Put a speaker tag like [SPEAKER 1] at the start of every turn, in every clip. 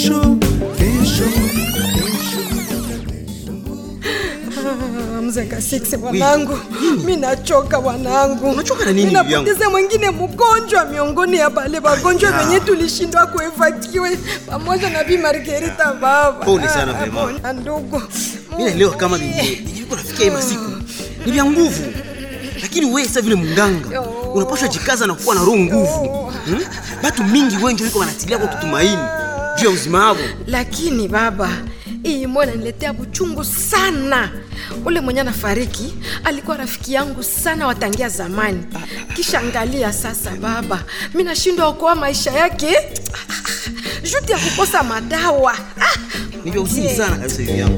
[SPEAKER 1] kesho kesho
[SPEAKER 2] mzenga six bwanangu mi nachoka bwanangu
[SPEAKER 3] Unachoka na nini, bibi yangu?
[SPEAKER 2] ninapoteza mwingine mgonjwa miongoni ya bale wagonjwa wenye tulishindwa kuevakiwe pamoja na bi margerita baba
[SPEAKER 3] Pole sana,
[SPEAKER 2] Ah,
[SPEAKER 3] vraiment.
[SPEAKER 2] pole, ndugu
[SPEAKER 3] mi naelewa kama viko nafikia hii masiku ni vya nguvu lakini wewe sasa vile munganga unapashwa jikaza na kuwa na roho nguvu hmm? batu mingi wengi wiko wanatilia kwa kutumaini juu ya uzima wao
[SPEAKER 2] lakini baba hii moyo inaniletea buchungu sana ule mwenye anafariki alikuwa rafiki yangu sana watangia zamani kisha angalia sasa baba mi nashindwa okoa maisha yake juti ya kukosa madawa Ah,
[SPEAKER 3] ni vya uzuni sana kabisa hivi yangu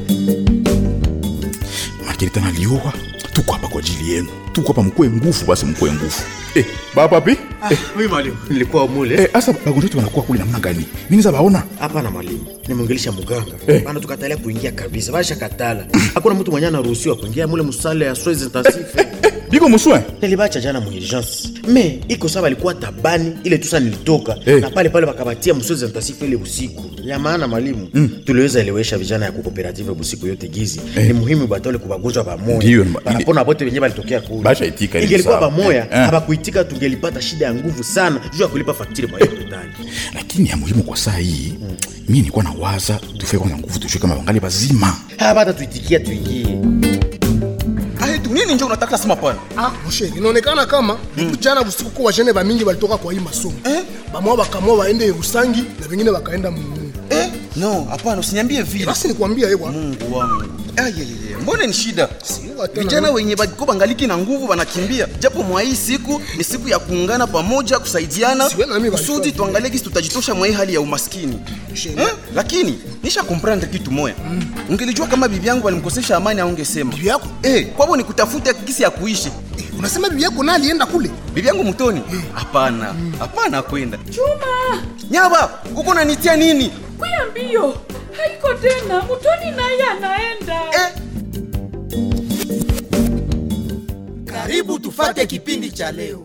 [SPEAKER 4] Margarita nalioa, tuko hapa kwa ajili yenu, tuko hapa mkue nguvu, basi mkue nguvu. Eh, baba pi? Eh,
[SPEAKER 5] Mimi mwalimu, nilikuwa mule.
[SPEAKER 4] eh, asa wagonjwa wetu wanakuwa kule namna gani? Mimi niza baona.
[SPEAKER 5] Hapana mwalimu, nimwongelesha muganga
[SPEAKER 4] Eh.
[SPEAKER 5] bana, tukatalia kuingia kabisa, basha katala. Hakuna mtu mwenye anaruhusiwa kuingia mule musale ya soins intensive.
[SPEAKER 4] Biko muswe?
[SPEAKER 5] Nilibacha jana mu urgence. Me iko sawa, alikuwa tabani ile tusa nilitoka
[SPEAKER 4] Eh.
[SPEAKER 5] na pale pale wakabatia mu soins intensive ile usiku. Ya maana mwalimu, tuliweza elewesha vijana ya cooperative busiku yote gizi. Ni muhimu batole kubagonjwa pamoja.
[SPEAKER 4] Ndiyo, ma-
[SPEAKER 5] Banapona bote wenyewe balitokea kule.
[SPEAKER 4] Basha itika, ni
[SPEAKER 5] Ingelikuwa
[SPEAKER 4] sawa.
[SPEAKER 5] pamoja,
[SPEAKER 4] Eh, eh.
[SPEAKER 5] habakuitika tungelipata shida ya nguvu sana juu ya kulipa fakturi kwa hiyo hospitali.
[SPEAKER 4] Lakini ya muhimu kwa saa hii, mimi nilikuwa na waza tufike kwanza nguvu tujue kama wangali bazima.
[SPEAKER 5] Hapa hata tuitikia tuingie.
[SPEAKER 3] ahetu nini njo unataka sema pana
[SPEAKER 6] Ah, moshe inaonekana kama jana usiku kwa wajene bamingi balitoka kwa hii masomo bamwa bakamwa waende Rusangi na vengine wakaenda Mungu.
[SPEAKER 3] eh? no hapana usiniambie vile
[SPEAKER 6] Basi nikwambia yeye bwana.
[SPEAKER 3] mungu wangu ayeyeye mbone ni shida
[SPEAKER 6] Sio tena.
[SPEAKER 3] vijana wenye bako bangaliki na nguvu wanakimbia japo mwa hii siku ni siku ya kuungana pamoja kusaidiana
[SPEAKER 6] Siwe na mimi
[SPEAKER 3] kusudi
[SPEAKER 6] walikuwa
[SPEAKER 3] tuangalie kisi tutajitosha mwa hii hali ya umaskini eh? lakini nisha komprendre kitu moya ungelijua kama bibi yangu walimkosesha amani aungesema
[SPEAKER 6] Bibi yako?
[SPEAKER 3] eh, kwavo ni kutafuta kisi ya kuishi
[SPEAKER 6] Unasema bibi yako naye alienda kule?
[SPEAKER 3] bibi yangu mtoni hapana hapana kwenda chuma nyaba uko nanitia nini
[SPEAKER 7] kuya mbio haiko tena mutoni naye anaenda
[SPEAKER 3] eh?
[SPEAKER 1] karibu tufate kipindi cha leo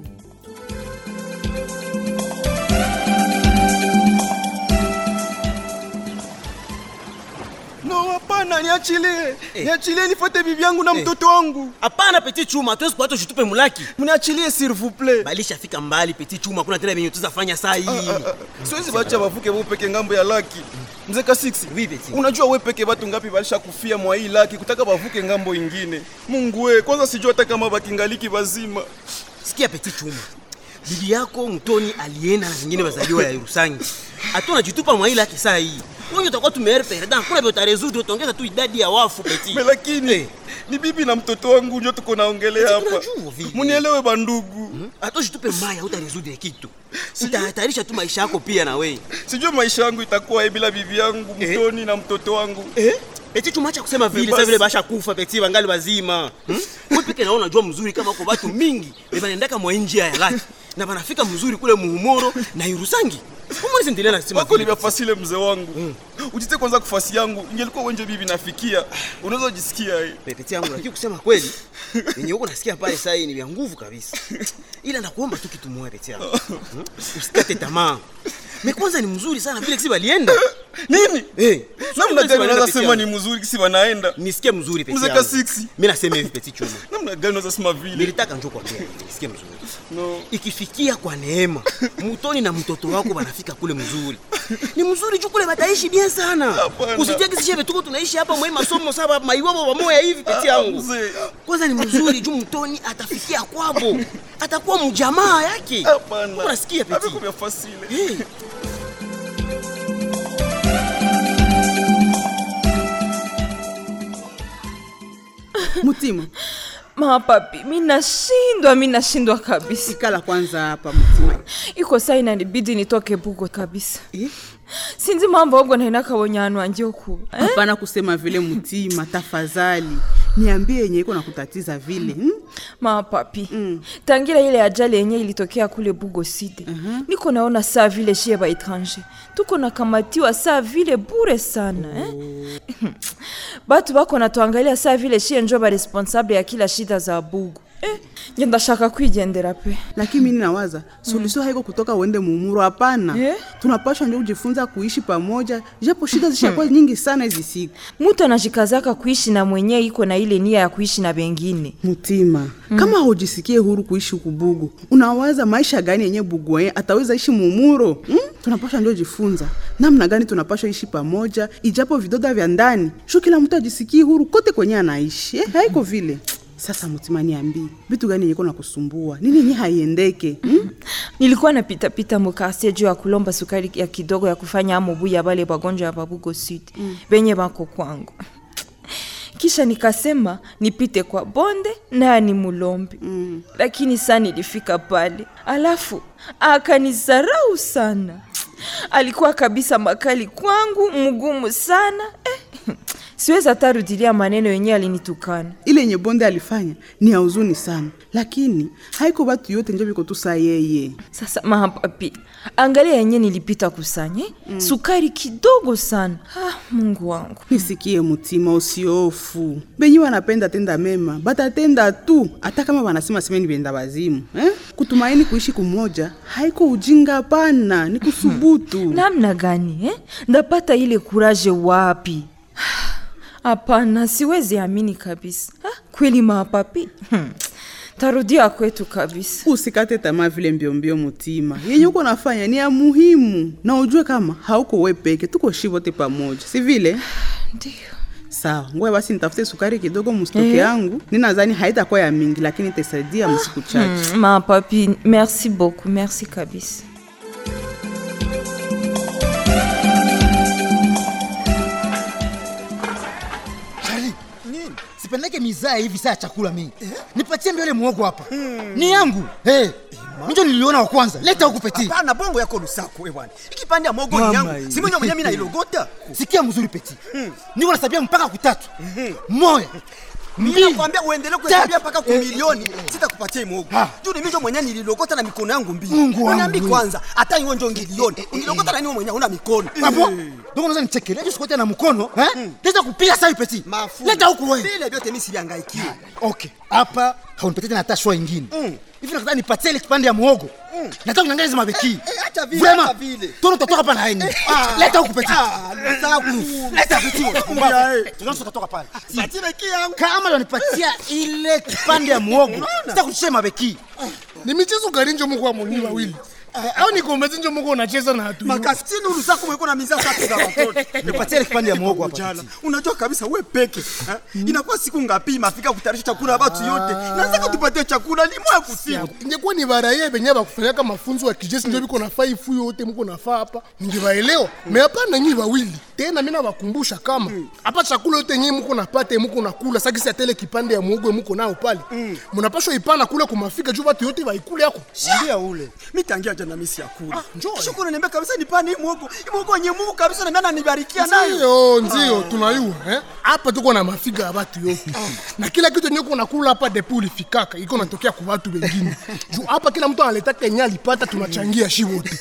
[SPEAKER 3] no hapana niachilie niachilie nifuate bibi yangu na mtoto wangu
[SPEAKER 8] hapana peti chuma hatuwezi kuacha ushitupe mulaki
[SPEAKER 3] mniachilie s'il vous plaît
[SPEAKER 8] balishafika mbali peti chuma kuna tena venye tuzafanya saa hii
[SPEAKER 3] siwezi bacha bavuke bo peke ngambo ya laki mzee ka 6
[SPEAKER 8] Oui, Betty.
[SPEAKER 3] unajua we peke batu ngapi balisha kufia mwa hii laki kutaka bavuke ngambo ingine mungu we kwanza sijua hata kama bakingaliki bazima
[SPEAKER 8] sikia peti chuma bibi yako mtoni alienda na zingine bazaliwa ya rusangi hatu najitupa mwaili yake saa hii wenye utakuwa tumeere perdan kuna vyo utarezudu utaongeza tu idadi ya wafu peti
[SPEAKER 3] Me lakini ni bibi na mtoto wangu njo tuko naongelea hapa
[SPEAKER 8] tunajua vile.
[SPEAKER 3] munielewe bandugu
[SPEAKER 8] hata ushitupe maya utarezudu kitu utahatarisha tu maisha yako pia na wei
[SPEAKER 3] sijue maisha yangu itakuwa bila bibi yangu mtoni na mtoto wangu
[SPEAKER 8] eh? peti chuma acha kusema vile
[SPEAKER 3] basi.
[SPEAKER 8] sasa vile basha kufa peti bangali bazima hmm? wewe peke naona unajua mzuri kama kwa watu mingi banaendaka mwa njia ya laki na banafika mzuri kule muhumoro na irusangi umwezi ndelea nasema
[SPEAKER 3] wako
[SPEAKER 8] vile.
[SPEAKER 3] nimefasile mzee wangu ujite kwanza kufasi yangu ingelikuwa wenje bibi nafikia unaweza jisikia eh.
[SPEAKER 8] pepeti yangu lakini kusema kweli yenye huko nasikia pale saa hii ni vya nguvu kabisa ila nakuomba tu kitu moja peti yangu hmm? usikate tamaa me kwanza ni mzuri sana vile kisi balienda
[SPEAKER 3] nini
[SPEAKER 8] Eh,
[SPEAKER 3] namna
[SPEAKER 8] vile
[SPEAKER 3] gani
[SPEAKER 8] kisi
[SPEAKER 3] unaweza
[SPEAKER 8] balienda
[SPEAKER 3] sema
[SPEAKER 8] peti
[SPEAKER 3] ni
[SPEAKER 8] yangu.
[SPEAKER 3] mzuri kisi wanaenda
[SPEAKER 8] nisikie mzuri peti
[SPEAKER 3] Mzee
[SPEAKER 8] yangu
[SPEAKER 3] Kasiksi.
[SPEAKER 8] mimi nasema hivi peti chuma
[SPEAKER 3] namna gani unaweza sema vile
[SPEAKER 8] nilitaka njoo kwambia hivi, nisikie mzuri
[SPEAKER 3] no.
[SPEAKER 8] ikifikia kwa neema mutoni na mtoto wako banafika kule mzuri ni mzuri juu kule bataishi bien sana
[SPEAKER 3] Hapana.
[SPEAKER 8] usitia kisishe tuko tunaishi hapa mwe masomo saba maiwabo pamoja hivi peti yangu
[SPEAKER 3] mzee.
[SPEAKER 8] kwanza ni mzuri juu mtoni atafikia kwabo atakuwa mjamaa yake
[SPEAKER 3] hapana
[SPEAKER 8] unasikia peti
[SPEAKER 3] Hapo fasile
[SPEAKER 8] hey.
[SPEAKER 9] mutima
[SPEAKER 7] mapapi mi nashindwa mi nashindwa kabisa
[SPEAKER 9] sikala kwanza hapa mutima
[SPEAKER 7] iko saa inanibidi nitoke bugo kabisa sinzi mambo obwo naina kabonyano wanje okuba eh?
[SPEAKER 9] hapana kusema vile mutima tafadhali niambie yenye iko na kutatiza vile hmm?
[SPEAKER 7] mapapi mm. tangira ile ajali yenye ilitokea kule bugo side uh-huh. niko naona saa vile shie ba etranger tuko nakamatiwa saa vile bure sana oh. eh? batu bako natuangalia saa vile shie njo ba responsable ya kila shida za bugo eh, ngenda shaka kwigendera pe
[SPEAKER 9] lakini mimi nawaza suluhisho haiko kutoka uende mumuro hapana
[SPEAKER 7] Eh?
[SPEAKER 9] tunapashwa ndio kujifunza kuishi pamoja japo shida zishakuwa nyingi sana hizi siku
[SPEAKER 7] mutu anajikazaka kuishi na mwenye iko na ile nia ya kuishi na bengine
[SPEAKER 9] mutima kama hujisikie huru kuishi huku bugu unawaza maisha gani yenye bugu yenye ataweza ishi mumuro hmm? tunapashwa ndio jifunza namna gani tunapashwa ishi pamoja ijapo vidoda vya ndani shu kila mtu ajisikie huru kote kwenye anaishi eh, haiko vile sasa mutima niambii vitu gani yenye na kusumbua nini yenye haiendeke hmm?
[SPEAKER 7] nilikuwa napitapita mukarsie juu ya kulomba sukari ya kidogo ya kufanya amobu ya bale bagonjwa ya babugo sud mm. benye bako kwangu kisha nikasema nipite kwa bonde naye ni mulombe mm. lakini saa nilifika pale alafu akanizarau sana alikuwa kabisa makali kwangu mgumu sana eh. siwezi hata rudilia maneno yenyewe alinitukana
[SPEAKER 9] ile yenye bonde alifanya ni ya huzuni sana lakini haiko batu yote njo biko tu saa yeye
[SPEAKER 7] sasa mapapi angalia yenye nilipita kusanya mm. sukari kidogo sana ah, mungu wangu
[SPEAKER 9] nisikie mutima usiofu benye wanapenda tenda mema batatenda tu hata kama wanasema semeni benda wazimu eh? kutumaini kuishi kumoja haiko ujinga pana ni kusubutu
[SPEAKER 7] namna gani eh? ndapata ile kuraje wapi hapana siwezi amini kabisa ah, kweli mapapi hmm. tarudia kwetu kabisa
[SPEAKER 9] usikate tamaa vile mbiombio mutima yenye uko nafanya ni ya muhimu na ujue kama hauko we peke tuko shi wote pamoja si vile
[SPEAKER 7] ndio
[SPEAKER 9] sawa ngoja basi nitafute sukari kidogo mustoke
[SPEAKER 7] Eh.
[SPEAKER 9] yangu ninadhani haitakuwa ya mingi lakini itasaidia msiku chache
[SPEAKER 7] hmm, mapapi merci beaucoup merci kabisa
[SPEAKER 1] Charlie, sipendeke mizaa hivi saa ya chakula mimi. Nipatie mbele muogo hapa. Ni yangu. Eh. Mimi niliona wa kwanza. Leta huku peti.
[SPEAKER 8] Hapana, bongo yako lusako we bwana. Ikipande ya mogo ni
[SPEAKER 1] Mama
[SPEAKER 8] yangu.
[SPEAKER 1] hii.
[SPEAKER 8] Si mwenye mwenye mimi nailogota.
[SPEAKER 1] Sikia mzuri peti. Niko nasabia mpaka kutatu. Moya.
[SPEAKER 8] Mimi nakwambia uendelee kuhesabia mpaka kwa
[SPEAKER 1] Eh,
[SPEAKER 8] milioni, sitakupatia mogo.
[SPEAKER 1] Ah.
[SPEAKER 8] Juu ni mimi ndio mwenye nililogota na mikono yangu mbili.
[SPEAKER 1] Mungu wangu.
[SPEAKER 8] Uniambi kwanza, hata hiyo ndio ngilioni. Unilogota na niwe mwenye una mikono.
[SPEAKER 1] Hapo. Ndio unaweza nichekelea hiyo sikote na mkono, eh? Leta kupiga sasa peti.
[SPEAKER 8] Mafu.
[SPEAKER 1] Leta huku wewe.
[SPEAKER 8] Vile vyote mimi sivihangaikie.
[SPEAKER 1] Okay. Hapa haunipatie tena hata shwa ingine. Hivi nataka nipatie ile kipande ya muogo. Nataka uniangalie hizo mabeki.
[SPEAKER 8] eh, acha vile,
[SPEAKER 1] Vraiment.
[SPEAKER 8] acha vile.
[SPEAKER 1] Tono utatoka hapa na yeye. Leta huku peti.
[SPEAKER 8] Ah, lusaku.
[SPEAKER 1] Leta peti. Tunaweza kutoka pale.
[SPEAKER 8] Patile yangu.
[SPEAKER 1] Kama unanipatia ile kipande ya muogo, sitakuchia mabeki.
[SPEAKER 6] ni michezo gani njo muko amoni wawili au ni kombezi njo muko unacheza na hatu
[SPEAKER 8] Makafitini urusaku mweko na mizaa safi za watoto.
[SPEAKER 1] Nipatie ile kipande ya muogo hapa.
[SPEAKER 8] Jana, unajua kabisa we peke eh? inakuwa siku ngapi mafika kutayarisha chakula ya watu yote nataka tupatie chakula limwa kusiku
[SPEAKER 6] ingekuwa ni baraye benye bakufanyaka mafunzo ya kijeshi ndio biko nafaa ifu yote muko nafaa hapa ningewaelewa me hapana nyi wawili tena mina bakumbusha kama hapa chakula yote nyi muko napata muko nakula sakisi ya tele kipande ya muogo muko nao pale munapashwa ipana kule kumafika juu batu yote baikule yako
[SPEAKER 8] ndia ule mitangia jana misi ya kula shukuru niambia kabisa nipane hii mwogo hii mwogo yenye Mungu kabisa na mimi nibarikia nayo
[SPEAKER 6] ndio ndio tunayua eh? hapa tuko na mafiga ya batu yote na kila kitu yenye uko nakula hapa depu ulifikaka iko natokea kwa watu wengine juu hapa kila mtu analeta kenye alipata tunachangia shi wote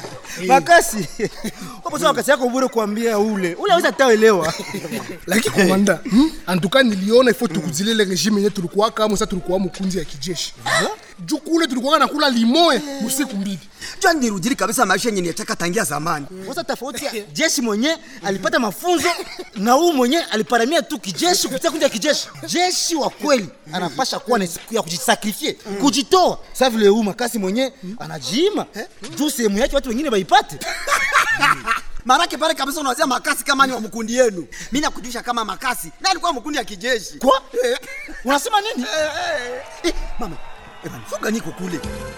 [SPEAKER 1] Makasi. Hapo sasa wakati yako bure kuambia ule. Ule hawezi ataelewa.
[SPEAKER 6] lakini komanda hmm? antuka niliona ifo tukuzilele regime yenye tulikuwa kama sasa tulikuwa mkunzi ya kijeshi juu kule tulikuwa nakula limoe usiku mbili
[SPEAKER 8] jua nirudili kabisa maisha yenye niachaka tangia zamani
[SPEAKER 1] Sasa tofauti ya jeshi mwenye alipata mafunzo na huu mwenye aliparamia tu kijeshi kupitia kundi ya kijeshi. Jeshi wa kweli anapasha kuwa na siku ya kujisakrifie, kujitoa. Sasa vile huu makasi mwenye anajiima juu sehemu yake watu wengine waipate.
[SPEAKER 8] marake pale kabisa unawazia makasi kama ni wa mkundi yenu mi nakujulisha kama makasi na alikuwa mkundi ya kijeshi
[SPEAKER 1] Kwa? Unasema nini?
[SPEAKER 8] eh, mama eh, bana, fuga niko kule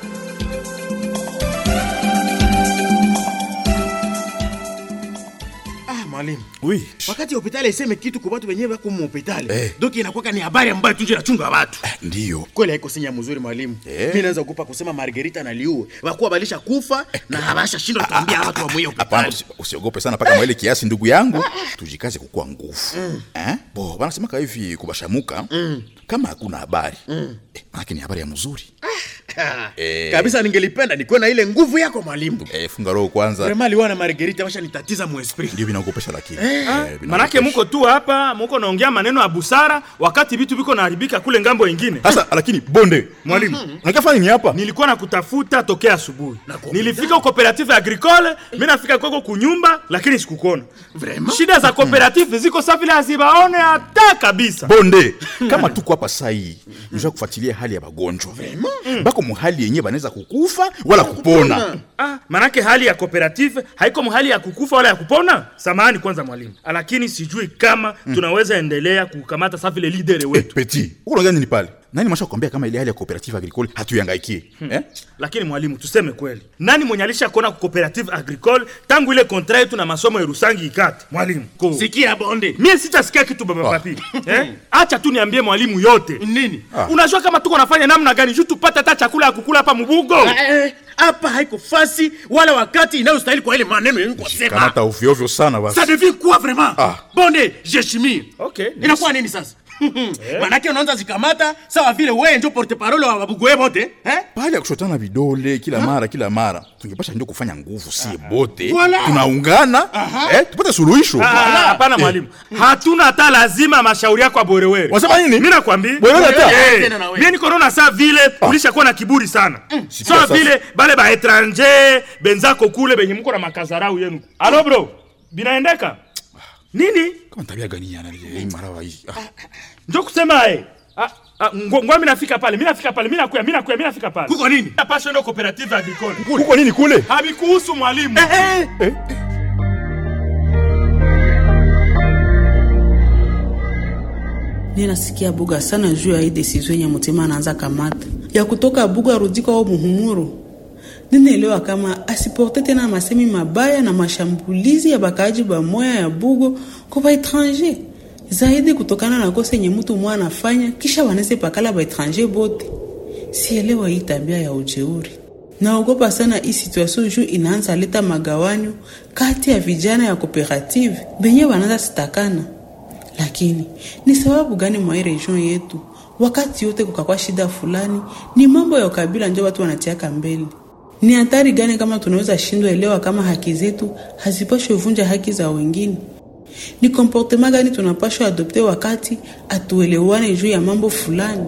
[SPEAKER 5] Ah, mwalimu
[SPEAKER 4] Oui.
[SPEAKER 5] wakati hospitali iseme kitu kwa watu wenyewe wako hospitali
[SPEAKER 4] Eh.
[SPEAKER 5] doki inakuwa ni habari ambayo tunje nachunga watu
[SPEAKER 4] Ndiyo.
[SPEAKER 5] kweli haiko sinya mzuri mwalimu
[SPEAKER 4] Eh.
[SPEAKER 5] mi naweza kupa kusema margerita na liue wakuwa balisha kufa na habasha shindwa tuambia watu wa mwiyo
[SPEAKER 4] Hapana, usi- usiogope sana mpaka mwaile kiasi, ndugu yangu, tujikaze kukuwa nguvu eh? Bo wanasemaka hivi kubashamuka kama hakuna habari eh, manake ni habari ya mzuri
[SPEAKER 5] Ka-
[SPEAKER 4] Eh.
[SPEAKER 5] kabisa ningelipenda nikuwe na ile nguvu yako mwalimu
[SPEAKER 4] Eh, funga roho kwanza
[SPEAKER 5] vrema liwa na margerita washanitatiza muesprit
[SPEAKER 4] ndio vinaogopesha lakini
[SPEAKER 5] Eh.
[SPEAKER 4] Eh, vinaogopesha.
[SPEAKER 10] manake muko tu hapa muko naongea maneno ya busara wakati vitu viko naharibika kule ngambo ingine
[SPEAKER 4] sasa lakini bonde
[SPEAKER 10] mwalimu
[SPEAKER 4] nakafanya ni hapa
[SPEAKER 10] nilikuwa nakutafuta tokea asubuhi nilifika cooperative agricole mi nafika kwako kunyumba lakini sikukuona shida za cooperative ziko sa vile hazibaone hata kabisa
[SPEAKER 4] bonde kama tuko hapa saa hii nisha kufuatilia hali ya magonjwa bako muhali yenye banaweza kukufa wala kupona
[SPEAKER 10] Ah, manake hali ya cooperative haiko mahali ya kukufa wala ya kupona samahani kwanza mwalimu lakini sijui kama tunaweza endelea kukamata sa vile lidere wetu
[SPEAKER 4] peti uko gani ni pale nani masha kuambia kama ile hali ya cooperative agricole hatuyangaikie eh?
[SPEAKER 10] lakini mwalimu tuseme kweli nani mwenye alisha kuona ku cooperative agricole tangu ile kontra yetu na masomo ya rusangi ikate mwalimu ko
[SPEAKER 5] sikia bonde
[SPEAKER 10] mie sitasikia kitu baba papi eh? acha tu niambie mwalimu yote
[SPEAKER 5] nini
[SPEAKER 10] unajua kama tuko nafanya namna gani juu tupate hata chakula ya kukula hapa mubugo
[SPEAKER 5] Eh, hapa haiko fasi wala wakati inayostahili kwa ile maneno yenye kusema
[SPEAKER 4] kamata ovyoovyo sana basi
[SPEAKER 5] ça devient quoi vraiment
[SPEAKER 4] Ah.
[SPEAKER 5] bonde jeshimir
[SPEAKER 10] okay
[SPEAKER 5] inakuwa nini sasa manake unaanza zikamata sawa vile wewe ndio porte parole wa babugoe bote eh?
[SPEAKER 4] pale ya kushotana vidole kila mara kila mara tungepasha ndio kufanya nguvu sie bote
[SPEAKER 5] Voilà.
[SPEAKER 4] tunaungana eh, tupate suluhisho
[SPEAKER 10] Ah, ah, hapana mwalimu hatuna hata lazima mashauri yako aborewere
[SPEAKER 4] Wasema nini?
[SPEAKER 10] mi nakwambia
[SPEAKER 4] Bwerewere hata?
[SPEAKER 10] Eh,
[SPEAKER 5] Tena na wewe.
[SPEAKER 10] mie niko naona saa vile ulishakuwa na kiburi sana
[SPEAKER 4] Sikia
[SPEAKER 10] sawa
[SPEAKER 4] sasa.
[SPEAKER 10] vile bale baetranger benzako kule benye mko na makazarau yenu alo bro binaendeka nini
[SPEAKER 4] kama tabia gani yana hii marawa hii ah.
[SPEAKER 10] njo kusema eh Ah, ah, ngo- ngoa mi nafika pale mi nafika pale mi nakuya mi nakuya mi nafika pale
[SPEAKER 5] kuko nini
[SPEAKER 10] napasha ndo cooperative agricole
[SPEAKER 4] kuko nini kule
[SPEAKER 10] habikuhusu mwalimu
[SPEAKER 9] Mimi nasikia buga sana juu ya hii decision yenye Mutima anaanza kamata ya kutoka buga arudi kwao Muhumuro. Ninaelewa kama asiporte tena masemi mabaya na mashambulizi ya bakaaji ba moya ya bugo kwa ba étranger zaidi kutokana na kosa yenye mtu mmoja anafanya kisha wanese pakala ba étranger bote. Sielewa hii tabia ya ujeuri. Naogopa sana hii situation juu inaanza leta magawanyo kati ya vijana ya cooperative benye wanaanza sitakana lakini ni sababu gani mwa hii region yetu wakati yote kukakwa shida fulani ni mambo ya ukabila njo watu wanatiaka mbele ni hatari gani kama tunaweza shindwa elewa kama haki zetu hazipashwe vunja haki za wengine ni komportema gani tunapashwa adopte wakati atuelewane juu ya mambo fulani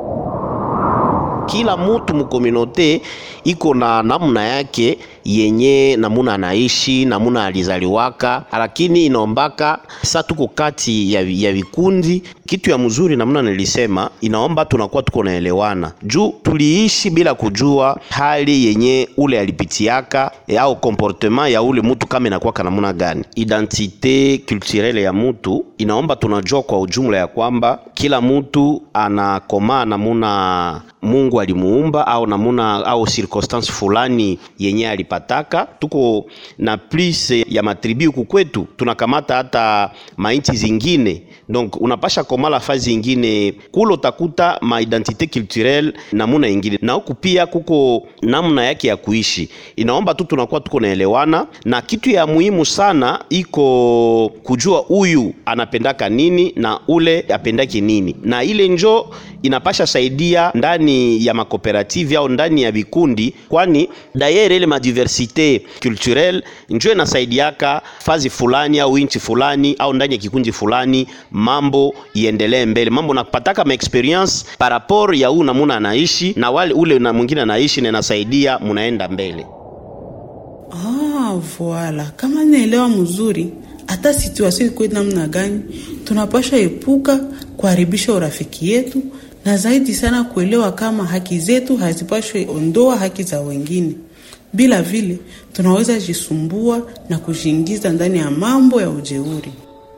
[SPEAKER 11] kila mutu mukominote iko na namna yake yenye namuna anaishi namuna alizaliwaka, lakini inaombaka sa tuko kati ya, ya vikundi. Kitu ya mzuri namna nilisema, inaomba tunakuwa tuko naelewana juu tuliishi bila kujua hali yenye ule alipitiaka e, au comportement ya ule mutu kama inakuwaka namuna gani. Identite culturelle ya mutu inaomba tunajua kwa ujumla ya kwamba kila mutu anakomaa namuna Mungu alimuumba au namuna au circonstance fulani yenye alipataka. Tuko na plus ya matribi huku kwetu, tunakamata hata mainchi zingine, donc unapasha komala fazi ingine kule utakuta ma identité culturelle namuna ingine, na huku pia kuko namna yake ya kuishi. Inaomba tu tunakuwa tuko naelewana, na kitu ya muhimu sana iko kujua huyu anapendaka nini na ule apendaki nini, na ile njo inapasha saidia ndani ya makooperative au ndani ya vikundi, kwani dayere ile madiversite culturelle njo inasaidiaka fazi fulani au inchi fulani au ndani ya kikundi fulani, mambo iendelee mbele, mambo napataka ma experience par rapport ya huu namuna anaishi na wale ule na mwingine anaishi, na inasaidia munaenda mbele.
[SPEAKER 9] Ah, voila. Kama naelewa mzuri, hata situation iko namna gani, tunapasha epuka kuharibisha urafiki yetu na zaidi sana kuelewa kama haki zetu hazipashwe ondoa haki za wengine. Bila vile tunaweza jisumbua na kujiingiza ndani ya mambo ya ujeuri.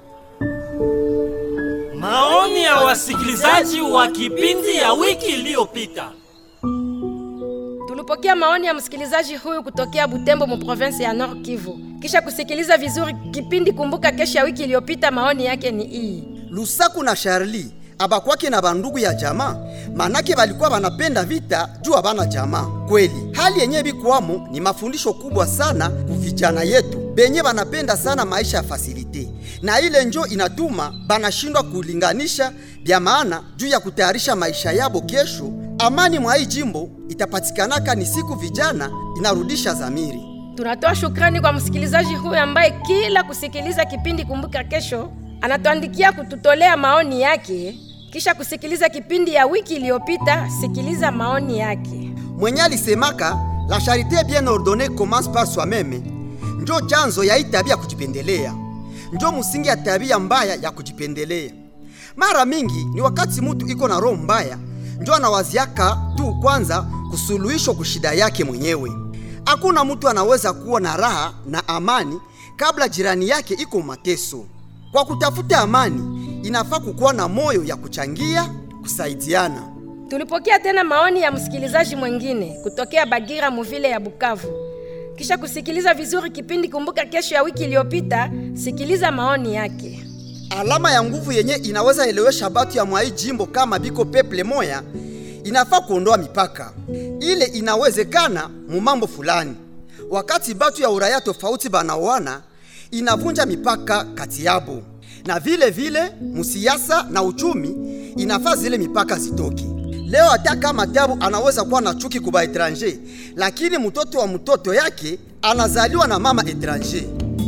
[SPEAKER 12] Maoni ya wasikilizaji wa kipindi ya wiki iliyopita.
[SPEAKER 2] Tulipokea maoni ya msikilizaji huyu kutokea Butembo mu province ya Nord Kivu. Kisha kusikiliza vizuri kipindi Kumbuka Kesho ya wiki iliyopita, maoni yake ni hii.
[SPEAKER 13] Lusaku na Charlie abakwake na bandugu ya jamaa, manake balikuwa banapenda vita juu abana jamaa. Kweli hali yenye bikwamo ni mafundisho kubwa sana kuvijana yetu benye banapenda sana maisha ya fasilite, na ile njo inatuma banashindwa kulinganisha vya maana juu ya kutayarisha maisha yabo kesho Amani mwa hii jimbo itapatikanaka ni siku vijana inarudisha zamiri.
[SPEAKER 2] Tunatoa shukrani kwa msikilizaji huyu ambaye kila kusikiliza kipindi Kumbuka Kesho anatuandikia kututolea maoni yake, kisha kusikiliza kipindi ya wiki iliyopita. Sikiliza maoni yake.
[SPEAKER 13] Mwenye alisemaka la charité bien ordonnée commence par soi-même, njo chanzo ya hii tabia kujipendelea, njo msingi ya tabia mbaya ya kujipendelea. Mara mingi ni wakati mutu iko na roho mbaya, njo anawaziaka tu kwanza kusuluhisho kushida yake mwenyewe. Hakuna mtu anaweza kuwa na raha na amani kabla jirani yake iko mateso. Kwa kutafuta amani, inafaa kukuwa na moyo ya kuchangia, kusaidiana.
[SPEAKER 2] Tulipokea tena maoni ya msikilizaji mwingine kutokea Bagira muvile ya Bukavu. Kisha kusikiliza vizuri kipindi Kumbuka Kesho ya wiki iliyopita, sikiliza maoni yake.
[SPEAKER 13] Alama ya nguvu yenye inaweza elewesha batu ya mwai jimbo kama biko peple moya, inafaa kuondoa mipaka. Ile inawezekana mu mambo fulani. Wakati batu ya uraya tofauti banaoana, inavunja mipaka kati yabo, na vile vile musiasa na uchumi inafaa zile mipaka zitoke. Leo hata kama Tabu anaweza kuwa na chuki kuba etranger, lakini mtoto wa mtoto yake anazaliwa na mama etranger.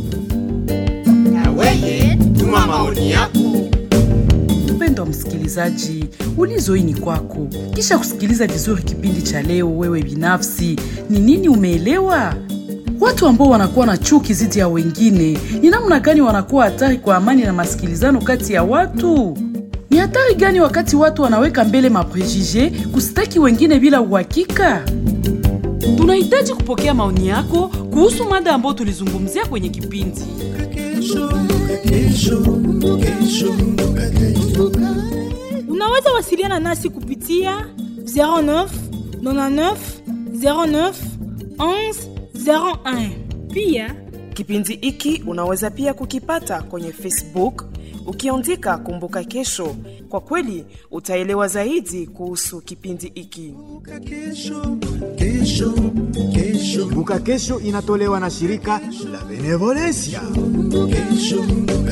[SPEAKER 14] Weye, tuma maoni yako.
[SPEAKER 15] Mpendwa msikilizaji, ulizo hii ni kwako. Kisha kusikiliza vizuri kipindi cha leo, wewe binafsi ni nini umeelewa? Watu ambao wanakuwa na chuki dhidi ya wengine, ni namna gani wanakuwa hatari kwa amani na masikilizano kati ya watu? Ni hatari gani wakati watu wanaweka mbele maprejije kusitaki wengine bila uhakika? Tunahitaji kupokea maoni yako kuhusu mada ambayo tulizungumzia kwenye kipindi.
[SPEAKER 16] Unaweza wasiliana nasi kupitia 09 99 09 11 01. Pia
[SPEAKER 17] Kipindi hiki unaweza pia kukipata kwenye Facebook ukiandika Kumbuka Kesho. Kwa kweli utaelewa zaidi kuhusu kipindi hiki.
[SPEAKER 18] Kumbuka Kesho inatolewa na shirika la Benevolencia.